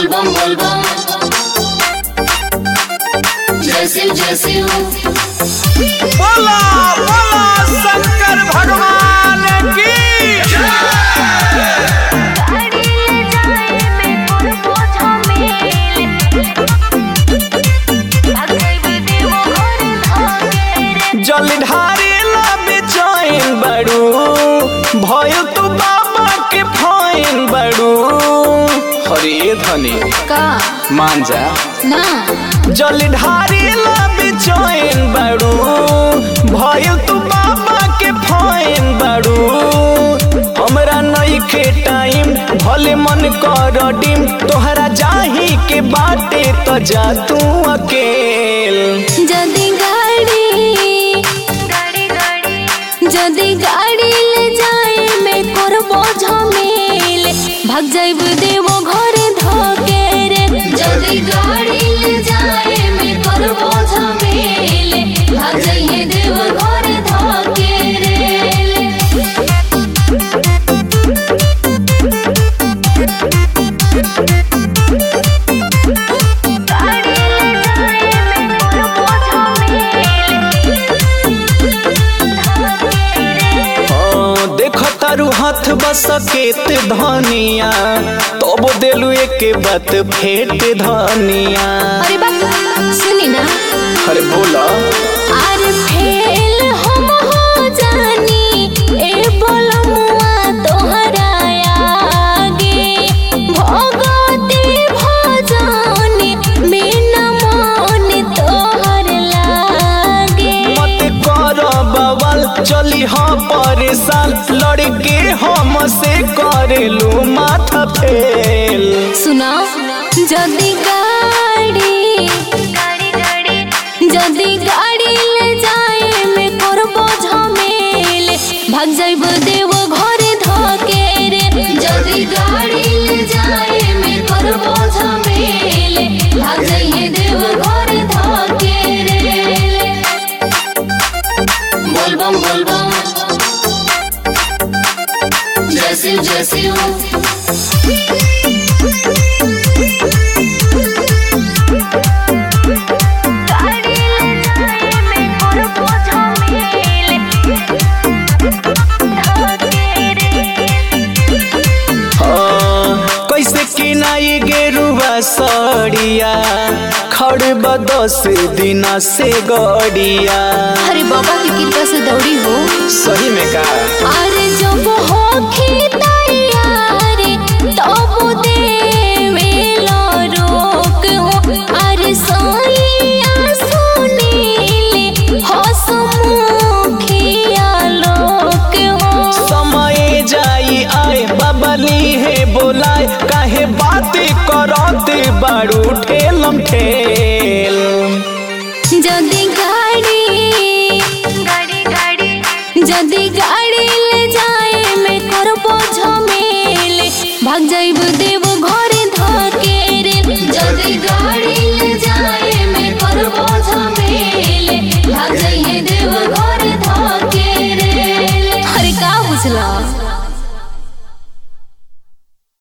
बोलबम बोलबम जय शिव जय शिव बोला बोला शंकर भगवान की जलधारी लबे चैन बड़ू भयो तू बाबा के फैन बड़ू हरे धनी का मान जा ना जलधारी लबे चैन बड़ू भयो तू बाबा के फैन बड़ू हमरा नइखे टाइम भले मन कर डिम तोहरा जाही के बाटे तो जा तू अकेल जदी गाड़ी जदी गाड़ी ले जाए मैं करबो झमेल भाग जाइब देवो घरे धके रे जदी गाड़ी ले जाए मैं करबो झमेल भाग जाइए देवो घरे धके रे हाँ, देख तारू हाथ बसकेत धनिया तब देलू एक बात फेट धनिया अरे बाप सुनी ना अरे बोला आर फेल हम हो जानी ए बोलमुआ तोहरा आगे भगवती भजन बिना मन तोहर लागे मत कर बवाल चली हाँ परेशान लड़के हम से करेलू माथा फेल सुना जदी गाड़ी जदी गाड़ी ले जाए मैं करबो झमेल भाग जाइब देवो घरे धके रे जदी गाड़ी ले जाए मैं करबो झमेल भाग जाइए देवो घरे धके रे बोलबम बोलबम जय शिव जय शिव हाँ, कैसे किनाई गेरुआ सड़िया खड़ बदस दिना से गड़िया अरे बाबा की कृपा से दौड़ी हो सही में का अरे जब हो तैयार तब देवेला रोक हो अरे सोइया सुनील हसमुखिया लोक हो समय जाई आए बबली है बोलाए काहे बातें करते बारू ठेलम ठेल जदी गाड़ी जदी गाड़ी